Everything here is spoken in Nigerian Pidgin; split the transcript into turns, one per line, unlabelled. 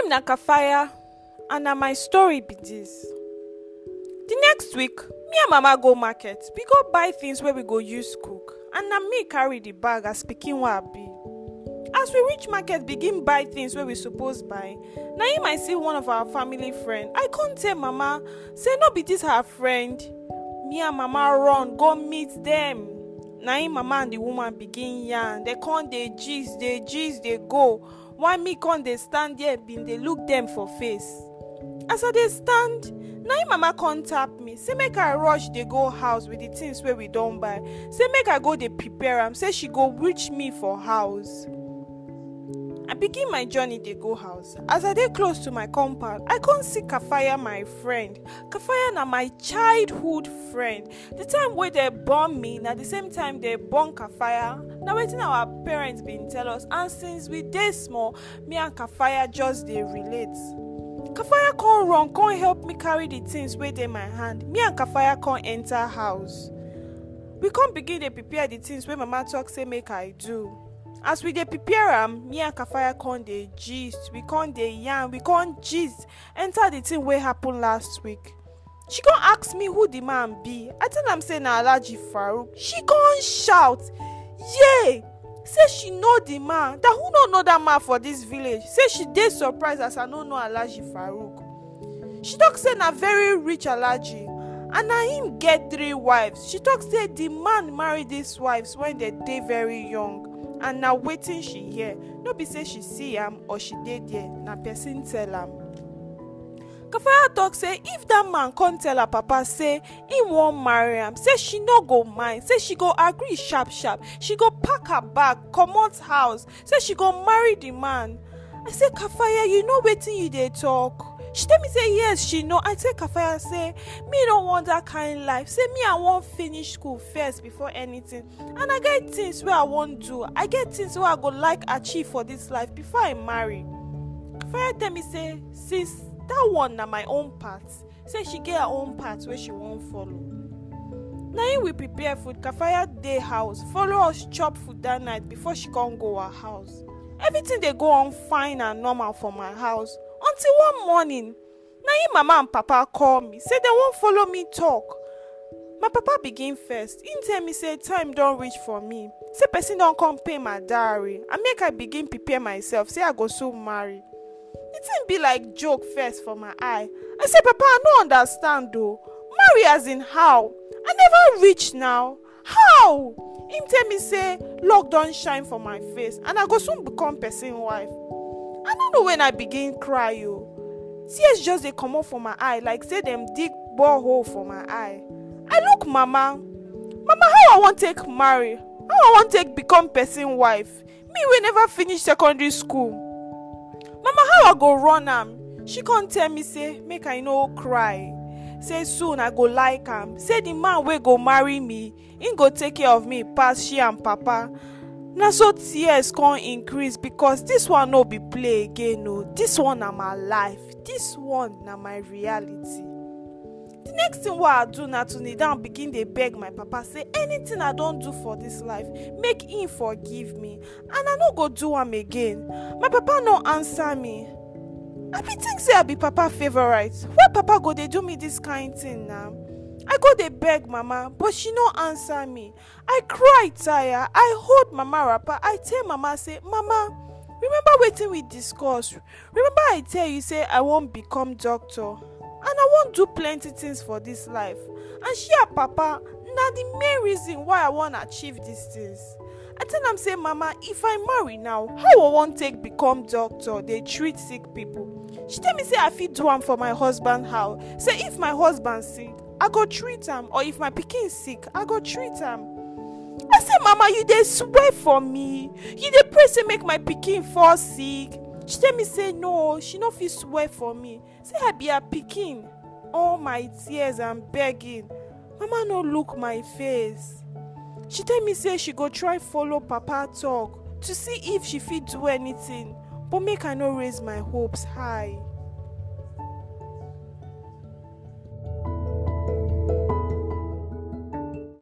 na kafaya and na my story be dis the next week me and mama go market we go buy things wey we go use cook and na me carry the bag as pikin wey i be as we reach market begin buy things wey we suppose buy na im i see one of our family friend i come tell mama say no be dis her friend me and mama run go meet dem na im mama and the woman begin yarn dem come dey gist dey gist dey go while me come dey stand there bin dey look dem for face as i dey stand na im mama come tap me say make i rush dey go house with the things wey we don buy say make i go dey prepare am say she go reach me for house i begin my journey dey go house as i dey close to my compound i come see kafaya my friend kafaya na my childhood friend the time wey dem born me na the same time dem born kafaya na wetin our parents bin tell us and since we dey small me and kafaya just dey relate kafaya come run come help me carry the things wey dey my hand me and kafaya come enter house we come begin dey prepare the things wey mama talk say make i do as we dey prepare am me and kafaya come dey gist we come dey yarn we come gist enter the thing wey happen last week she come ask me who the man be i tell am say na alhaji farouk she come shout yay say she know the man that who no know that man for dis village say she dey surprised as i no know alhaji farouk she talk say na very rich alhaji and na him get three wives she talk say the man marry these wives when dem dey very young and na wetin she hear no be say she see am or she dey there na person tell am kafaya talk say if dat man come tell her papa say im wan marry am say she no go mind say she go agree sharp sharp she go pack her bag comot house say she go marry the man i say kafaya you know wetin you dey talk she tell me say yes she know i tell kafaya say me no want dat kind life say me i wan finish school first before anything and i get things wey i wan do i get things wey i go like achieve for dis life before i marry kafaya tell me say since dat one na my own part say she get her own part wey she wan follow na im we prepare food kafaya dey house follow us chop food dat night before she come go her house everything dey go on fine and normal for my house until one morning na im mama and papa call me say dem wan follow me talk my papa begin first im tell me say time don reach for me say person don come pay my dowry and make i begin prepare myself say i go soon marry the thing be like joke first for my eye i say papa i no understand o marry as in how i never reach now how im tell me say luck don shine for my face and i go soon become person wife i no know when i begin cry o tears just dey comot for my eye like say dem dig borehole for my eye i look mama mama how i wan take marry how i wan take become person wife me wey never finish secondary school mama how i go run am she come tell me say make i no cry say soon i go like am say the man wey go marry me him go take care of me pass she and papa na so tears come increase because this one no be play again o this one na my life this one na my reality the next thing wey i do na to kneel down begin dey beg my papa say anything i don do for this life make him forgive me and i no go do am again my papa no answer me i bin think say i be papa favourite why papa go dey do me dis kind thing na i go dey beg mama but she no answer me i cry tire i hold mama wrapper i tell mama say mama remember wetin we discuss remember i tell you say i wan become doctor and i wan do plenty things for dis life and she and papa na the main reason why i wan achieve dis things i tell am say mama if i marry now how i wan take become doctor dey treat sick people she tell me say i fit do am for my husband house say if my husband sick i go treat am or if my pikin sick i go treat am i say mama you dey swear for me you dey pray say make my pikin fall sick she tell me say no she no fit swear for me say i be her pikin all my tears and begging mama no look my face she tell me say she go try follow papa talk to see if she fit do anything but make i no raise my hopes high